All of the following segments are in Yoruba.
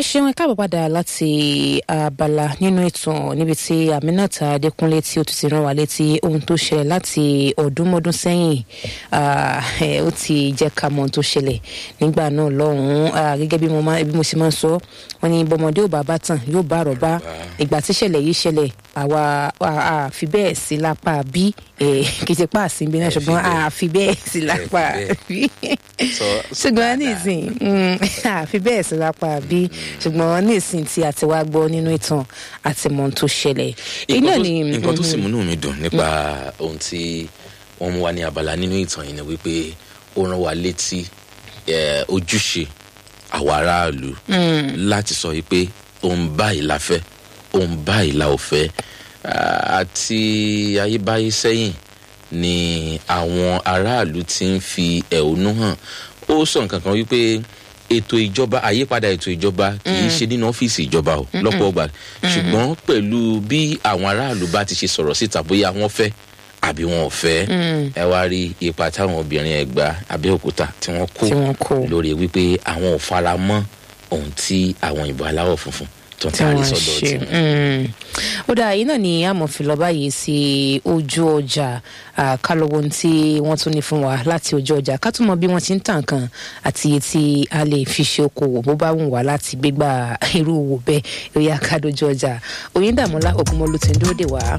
ṣeun ẹ káàbọ̀ padà láti abala nínú ìtàn níbi tí aminat adékúnlé tí ó ti ti rán wa létí ohun tó ṣẹlẹ̀ láti ọdúnmọ́dún sẹ́yìn ó ti jẹ́ ká mọ ohun tó ṣẹlẹ̀ nígbà náà lọ́hùn-ún gẹ́gẹ́ bí mo ṣe máa ń sọ wọ́n ní bọ́mọdé ò bá bá tàn yóò bá àrọ̀ bá ìgbà tí ìṣẹ̀lẹ̀ yìí ṣẹlẹ̀ àwa àfi bẹ́ẹ̀ sí lápá bí kì í ṣe pa àsìnbí náà ṣùgbọ́n àfi bẹ́ẹ̀ sí lápá bí ṣùgbọ́n nísìn àfi bẹ́ẹ̀ sí lápá bí ṣùgbọ́n nísìn tí a ti wá gbọ́ nínú ìtàn àti mọ̀ tó ṣẹlẹ̀. nǹkan tó sì múnú mi dùn nípa ohun tí wọ́n mú wa ní abala nínú ìtàn yìí ni wípé ó rán wa létí ojúṣe àwa aráàlú láti sọ wípé òun báyìí la fẹ́ òun báyìí la ò fẹ́ àti ayébáyé sẹ́yìn ni àwọn aráàlú ti ń fi ẹ̀hónú hàn ó sọ nǹkan kan wípé ètò ìjọba àyípadà ètò ìjọba kì í ṣe nínú ọ́fíìsì ìjọba o lọ́pọ̀ ọgbà ṣùgbọ́n pẹ̀lú bí àwọn aráàlú bá ti ṣe sọ̀rọ̀ síta bóyá wọ́n fẹ́ àbí wọn ò fẹ́ ẹ wá rí ipa táwọn obìnrin ẹ̀gbá abẹ́òkúta tí wọ́n kó lórí wípé àwọn ò fara mọ́ ohun tí àwọn ìbò aláwọ̀ funfun tó ń taari sọ́dọ̀ tí wọn. ó dáa yìí náà ni amòfin lọ báyìí sí ojú ọjà kálọ̀wọ́ tí wọ́n tún ní fún wa láti ojú ọjà ká tún mọ bí wọ́n ti ń tàn kan àti iye tí a lè fi ṣe okòwò bó bá wù wá láti gbégbá irú òwò bẹ́ẹ̀ lórí àkàdójú ọjà òyìnbàmọ́lá ògúnmọ́lú ti ń dúró dè wá.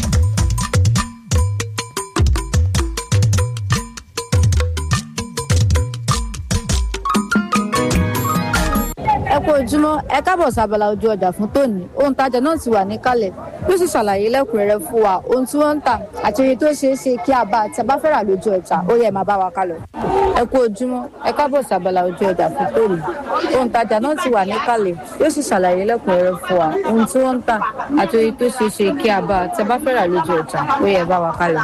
ẹ kú ojúmọ́ ẹ káàbọ̀ sábàlá ojú ọjà fún tòní ohun tajà náà ti wà níkàlẹ̀ yóò sì ṣàlàyé lẹ́kùnrẹ́rẹ́ fún wa ohun tí wọ́n ń tà àti oye tó ṣeé ṣe kí a bá àti a bá fẹ́ rà lójú ọjà ó yẹ máa bá wa kálọ. ẹ kú ojúmọ́ ẹ káàbọ̀ sábàlá ojú ọjà fún tòní ohun tajà náà ti wà níkàlẹ̀ yóò sì ṣàlàyé lẹ́kùnrẹ́rẹ́ fún wa ohun tí wọ́n ń tà àti oye tó ṣeé ṣe kí a bá àti a bá fẹ́ rà lójú ọjà ó yẹ bá wa kálọ.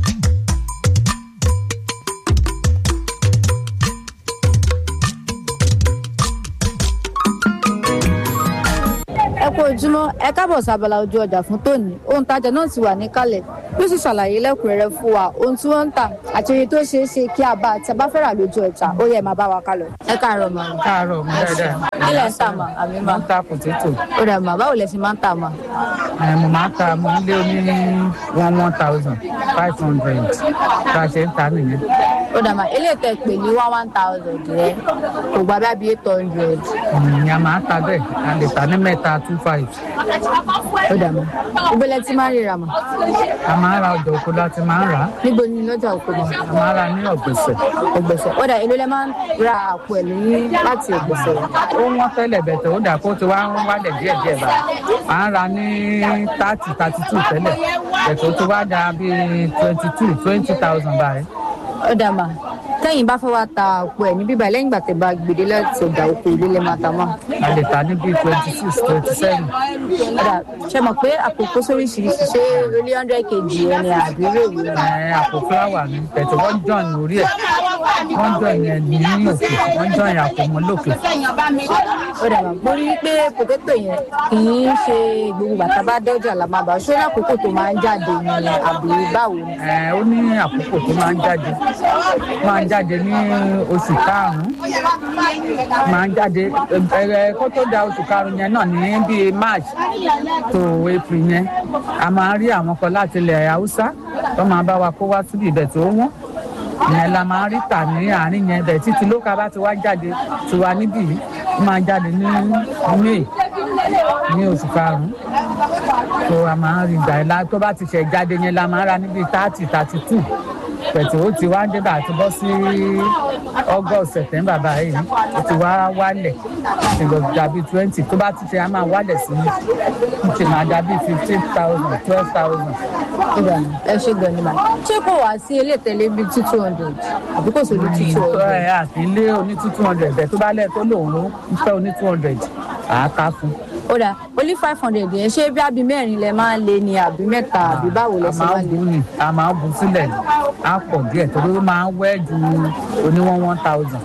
ẹ kú ojúmọ́ ẹ káàbọ̀ sábàlá ojú ọjà fún tòní ohun tajà náà ti wà níkàlẹ̀ yóò sì ṣàlàyé lẹ́kùnrẹ́rẹ́ fún wa ohun tí wọ́n ń tà àti oye tó ṣeé ṣe kí a bá àti a bá fẹ́ rà lójú ọjà ó yẹ máa bá wa kálọ. ẹ káàárọ̀ mà. káàárọ̀ mo dáadáa. ilẹ̀ ń tà mà àmì mà. mo ń ta pòtẹ́tò. ó dà mà báwo lẹ ṣe máa ń tà mà. mo máa ń ta mo ń lé oní one one thousand five hundred bá a ṣe ń ta nìyẹn. ó dà mà eléyìí tẹ pè ní one one thousand rẹ kò gbà bá bí eight hundred. ìyá máa ń ta bẹ́ẹ̀ a lè ta ní mẹ́ta two five. ó dà mà ìgbélé tí máa ń ríra mà. a máa ń ra ọjà oko láti máa ń rà á. níbo ni lọ́jà òkú mà. a máa ń ra ní ọ̀gbẹ̀sẹ̀. ọ̀gbẹ̀sẹ̀ ó dà èlò lẹ máa ń ra àpò ẹ̀ lóyún láti ọ̀gbẹ̀sẹ̀. ó wọ́n tẹ́lẹ̀ bẹ̀tẹ̀ ó dà kó ti wá ń wálẹ̀ díẹ̀ díẹ̀ bá a ń ra ní thirty thirty two tẹ́lẹ̀ bẹ̀tẹ̀ ó ti wá dà bíi twenty two twenty thousand báyìí. ó dà mà tẹ́yìn bá fẹ́ wá ta àpò ẹ̀ ní bíbá lẹ́yìn ìgbà tẹ́ bá gbèdé láti ọjà òkú ìlú lè máa ta mọ́. a lè ta ní bíi twenty six twenty seven. ọ̀dà ṣe mọ̀ pé àpò kó sóríṣiríṣi ṣé orí hundred kg ẹni àbí rèé ni. ẹ àpò fúláwà ni bẹ̀tẹ̀ wọ́n jọ̀n lórí ẹ̀ wọ́n jọ̀n yẹn ní òkè wọ́n jọ̀n yẹn àpò mọ́ lókè. ọ̀dà mà mo rí i pé pòtẹ́tò yẹn kì í ṣe gbogbo bàtà bá dọ́jà la máa bá ṣé lákòókò tó máa ń jáde ni àbí báwo ni. ẹ ó ní àkókò tó máa ń jáde máa ń jáde ní oṣù karùn-ún máa ń jáde ẹ kó tó da oṣù karùn-ún yẹn náà ní bíi march tó april yẹn a máa ń rí àwọn kan láti ilẹ̀ haúsá tó máa bá wa kó wá síbi ibẹ̀ tó wọ́n ìyẹn la máa ń rí tà ní àárín yẹn bẹ̀ títí ló ká bá ti wá jáde tiwa níbí yìí ó máa jáde ní may ní oṣù karùn-ún tó a máa ń rí gbà ẹ̀ tó bá ti ṣẹ̀ jáde yẹn la máa ń ra níbi thirty thirty two pẹ̀tù ó ti wá débà àti bọ́ sí august september báyìí ó ti wá wálẹ̀ ti lọ dàbí twenty tó bá ti ṣe á máa wálẹ̀ sí ní ó ti máa dàbí fifteen thousand twelve thousand. ẹ ṣe gan ni mà ṣé kò wá sí ilé tẹ̀lé bíi two two hundred àbí kò sí ní two two hundred. ẹ àti ilé oní two two hundred bẹ́ẹ̀ tó bá lẹ̀ tó lòun ló ń fẹ́ oní two hundred àá fún ó dà ó ní five hundred yẹn ṣé bí àbí mẹ́rin lẹ máa ń lé ni àbí mẹ́ta àbí báwo lẹ ṣe máa ń lé. a máa ń bu ni a máa ń bu sílẹ̀ á pọ̀ díẹ̀ torí ó máa ń wẹ́ ju oníwọ̀n one thousand.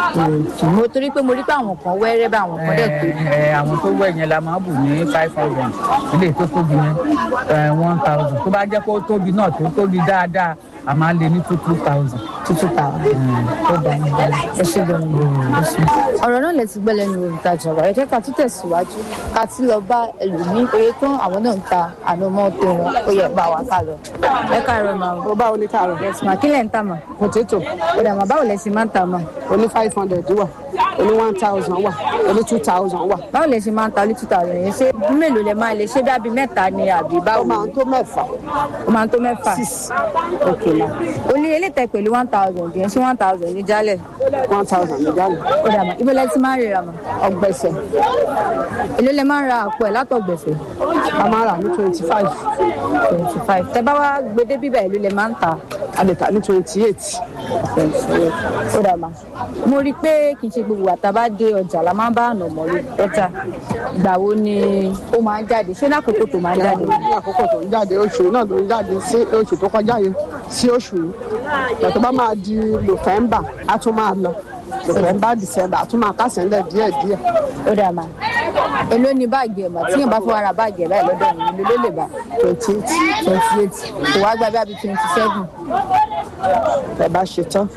mo torí pé mo rí pé àwọn kan wẹ́rẹ́ bá àwọn kan dẹ̀ tó. ẹ àwọn tó wẹ̀ yẹn la máa bù ní five hundred ilé tó tóbi yẹn one thousand tó bá jẹ́ pé ó tóbi náà tó tóbi dáadáa a máa lé ní two two thousand. tútù ta ó dà ní ẹ ṣe gan ni ẹ ṣe. ọ̀rọ̀ náà lè ti gbẹ́ lẹ́nu olùtajà wa ẹ jẹ́ ká tún tẹ̀síwájú ká tún lọ bá ẹlòmíín oye tán àwọn náà ń ta ànàmọ́ tó wọn ó yẹ bá wa ká lọ. ẹ káàárọ̀ màá ó bá oní káàárọ̀ yes ma kí lẹ̀ ń tà mà potato ó dà mà báwo lẹ ṣe máa ń tà mà oní five hundred wà oní one thousand wà oní two thousand wà báwo lẹ ṣe máa ń ta lítú tà rẹ̀ yẹn ṣé mélòó lẹ máa lè ṣe dábì mẹ́ta ni àbí ó báwo máa ń tó mẹ́fà ó máa ń tó mẹ́fà six ok ma olú elétẹ pẹ̀lú one thousand yẹn ṣé one thousand ní jálẹ̀ one thousand ní gánà ó dà mà ibo lẹ ti máa ń rira mà ọgbẹ̀sẹ̀ èló lẹ máa ń ra àpò ẹ̀ látọ̀gbẹ̀sẹ̀ a máa rà ní twenty five twenty five tẹ bá wá gbedé bíbẹ̀ èló lẹ máa ń ta a lè tà ní twenty eight ó dà mà mo rí i pé kì í ṣe gbogbo àtàbá dé ọjà la máa ń bá àná mọ́ lórí ọjà ìgbà wo ni ó máa ń jáde ṣé lákòókò tó máa ń jáde ní àkókò tó ń jáde oṣù náà ló ń jáde sí oṣù tó kọjá yìí sí oṣù yìí ìgbà tó bá máa di november a tún máa lọ november december a tún máa kásẹ̀ ńlẹ̀ díẹ̀ díẹ̀ ó dà mà èló ni báàgì ẹ̀ mà tí yóò bá fọwọ́ ra báàgì ẹ̀ báyìí lọ́dọ̀ mi èló ló lè bá twenty eight twenty eight kò wá gba bí àbí twenty seven ẹ bá ṣe tán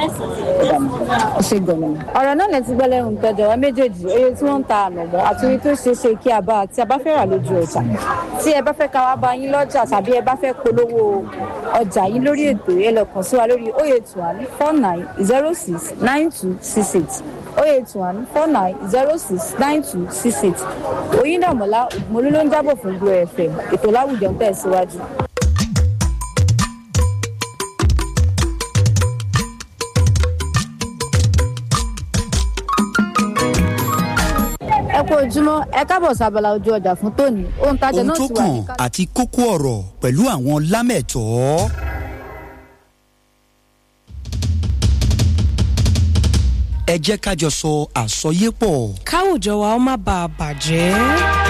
ó ṣe gbọ̀nà. ọ̀rọ̀ náà lè ti gbọ́ lẹ́nu tọ́jà wa méjèèjì oye tí wọ́n ń ta ànàmọ́ àti oye tó ṣeé ṣe kí a bá tí a bá fẹ́ rà lójú ọjà tí ẹ bá fẹ́ ká wá bá yín lọ́jà tàbí ẹ bá fẹ́ polówó ọjà yín lórí ètò ẹ lọ kàn sí wa lórí oye eight one four nine zero six nine two six eight oye eight one four nine zero six nine two six eight oyindàmọ́lá ògùnmọ́lú ló ń jábọ̀ fún gbọ́ ẹ̀fẹ̀ ètò láwùjọ ń tẹ̀síwájú. ẹ kú ojúmọ́ ẹ káàbọ̀ sábàlá ojú ọjà fún tòní ohun tajà ohun náà tó ti wà ní kàn àti kókó ọ̀rọ̀ pẹ̀lú àwọn lámẹ̀tọ́. ẹ jẹ́ ká jọ sọ àsọyépọ̀. káwùjọ wa ó má bàa bàjẹ́.